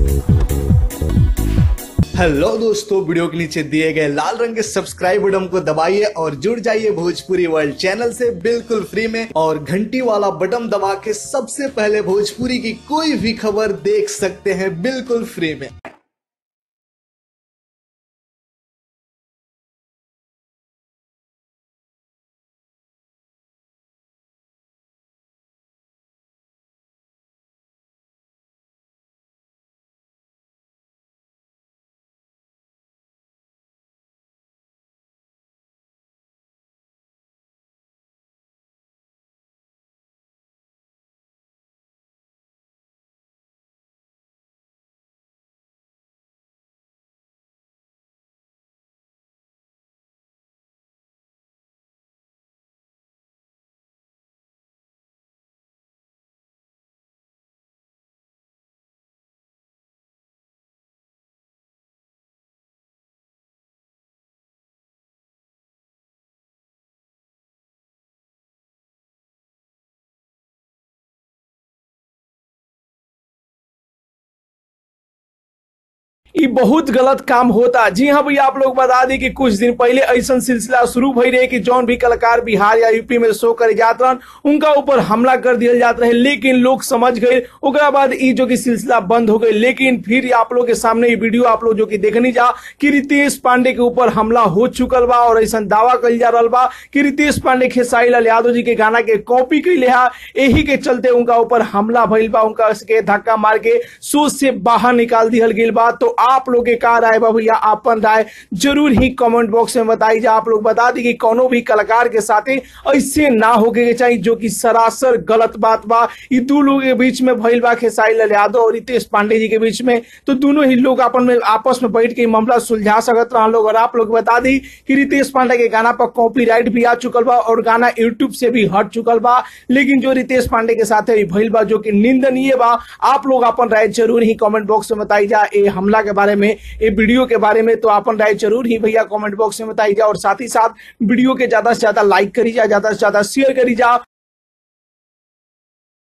hello दोस्तों video के नीचे दिए गए लाल रंग के सब्सक्राइब बटन को दबाइए और जुड़ जाइए भोजपुरी वर्ल्ड चैनल से बिल्कुल फ्री में और घंटी वाला बटन दबा के सबसे पहले भोजपुरी की कोई भी खबर देख सकते हैं बिल्कुल फ्री में ई बहुत गलत काम होता जी हाँ भैया आप लोग बता दी कि कुछ दिन पहले ऐसा सिलसिला शुरू भई रहे कि जौन भी कलाकार बिहार या यूपी में शो करे जात रहन उनका ऊपर हमला कर दिया जात रहे लेकिन लोग समझ गए ओकरा बाद ई जो कि सिलसिला बंद हो गई लेकिन फिर आप लोग के सामने ये वीडियो आप लोग जो कि देखनी जा कि रितेश पांडे के ऊपर हमला हो चुकल बा और ऐसा दावा कल जा रहा बा कि रितेश पांडे खेसारी लाल यादव जी के गाना के कॉपी कैले हा यही के चलते उनका ऊपर हमला भइल बा उनका के धक्का मार के शो से बाहर निकाल दिहल गई बा तो आप लोग के का राय बा भैया आपन राय जरूर ही कमेंट बॉक्स में बताई जा आप लोग बता दी कि कोनो भी कलाकार के साथे ऐसे ना होके के चाहिए जो कि सरासर गलत बात बा ई दू लोग के बीच में भइल बा खेसारी लाल यादव और रितेश पांडे जी के बीच में तो दोनों ही लोग अपन में आपस में बैठ के ई मामला सुलझा सकत रहा लोग और आप लोग बता दी कि रितेश पांडे के गाना पर कॉपीराइट भी आ चुकल बा और गाना यूट्यूब से भी हट चुकल बा लेकिन जो रितेश पांडे के साथ ई भइल बा जो कि निंदनीय बा आप लोग अपन राय जरूर ही कमेंट बॉक्स में बताई जा ए हमला के बारे में ए वीडियो के बारे में तो अपन राय जरूर ही भैया कमेंट बॉक्स में बताई जा और साथ ही साथ वीडियो के ज्यादा से ज्यादा लाइक करी जा ज्यादा से ज्यादा शेयर करी जा